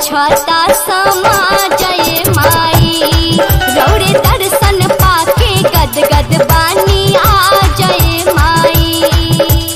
पूछता समा जय माई रौरे दर्शन पाके गद गद बानी आ जय माई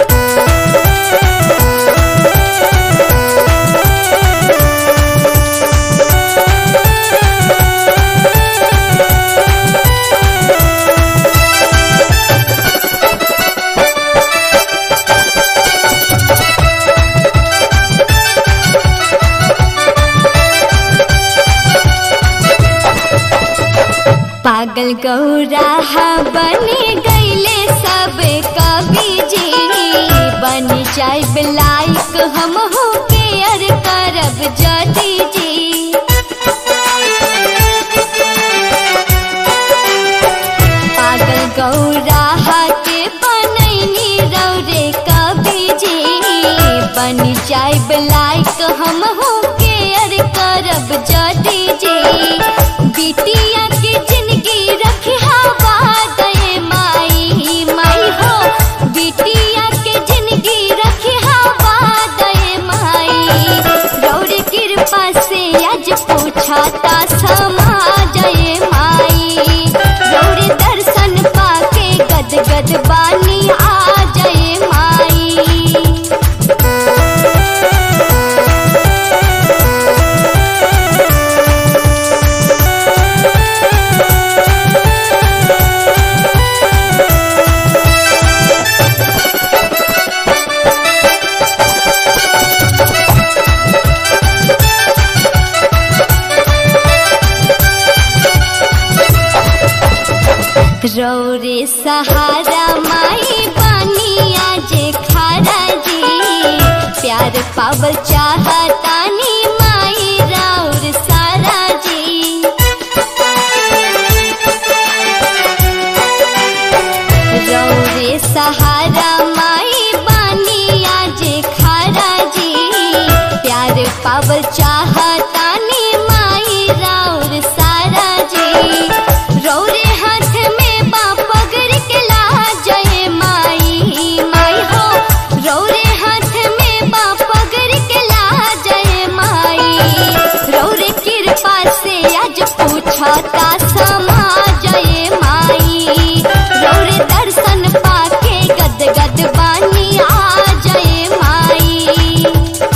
पागल गौरा बने गईले सब कवि जी बन जाए लाइक हम हो के अर करब जदी जी पागल गौरा के बनैनी रौरे कवि जी बन जाए लाइक हम हो के अर करब जदी जी बिटिया के जिंदगी रखी हवा दे माई माई हो बिटिया के जिंदगी रखी हवा दे माई रौर कृपा से आज पूछता समा जय माई रौर दर्शन पाके गद गद बानी आ जय माई रौरे सहारा माई बनिया जे खारा जी प्यार पावल चाहतानी माई राउर सारा जी रौरे सहारा माई बनिया जे खारा जी प्यार पावल चाहतानी माई राउर सारा जी रौरे हाथ में बा पगड़ के ला जय माई माई हो रौरे हाथ में बा पगड़ के ला जय माई रौरे कृपा से आज पूछता समा जय माई रौरे दर्शन पाके गद गद बानी आ जय माई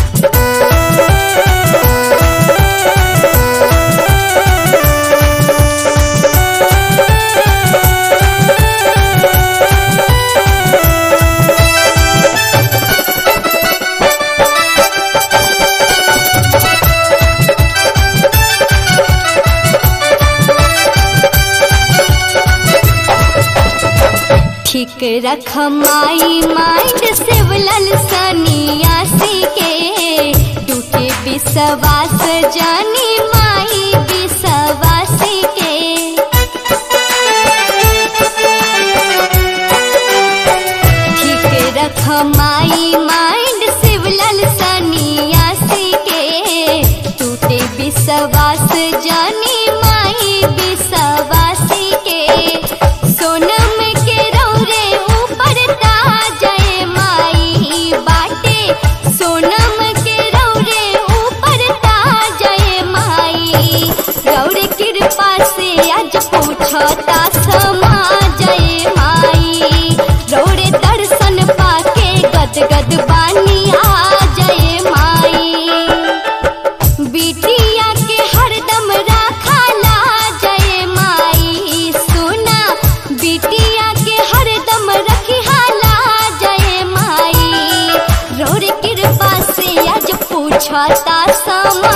ठीक रख माई माइंड सिवलल सनियासी के टूटे विश्वास जानी माई विश्वासी के ठीक रख माई माइंड सिवलल सनियासी के टूटे विश्वास जानी माई विश्वासी के सोनम के रौरे ऊपर जय माई बाटे सोनम के रौरे ऊपर जय माई रौरे कृपा से आज पूछता समा जय माई रौरे दर्शन पाके गद गद बानी आ जय माई बिटिया के हरदम राखाला जय माई सुना बिटिया के हरदम रखिहाला जय माई रोर कृपा से आज पूछता सम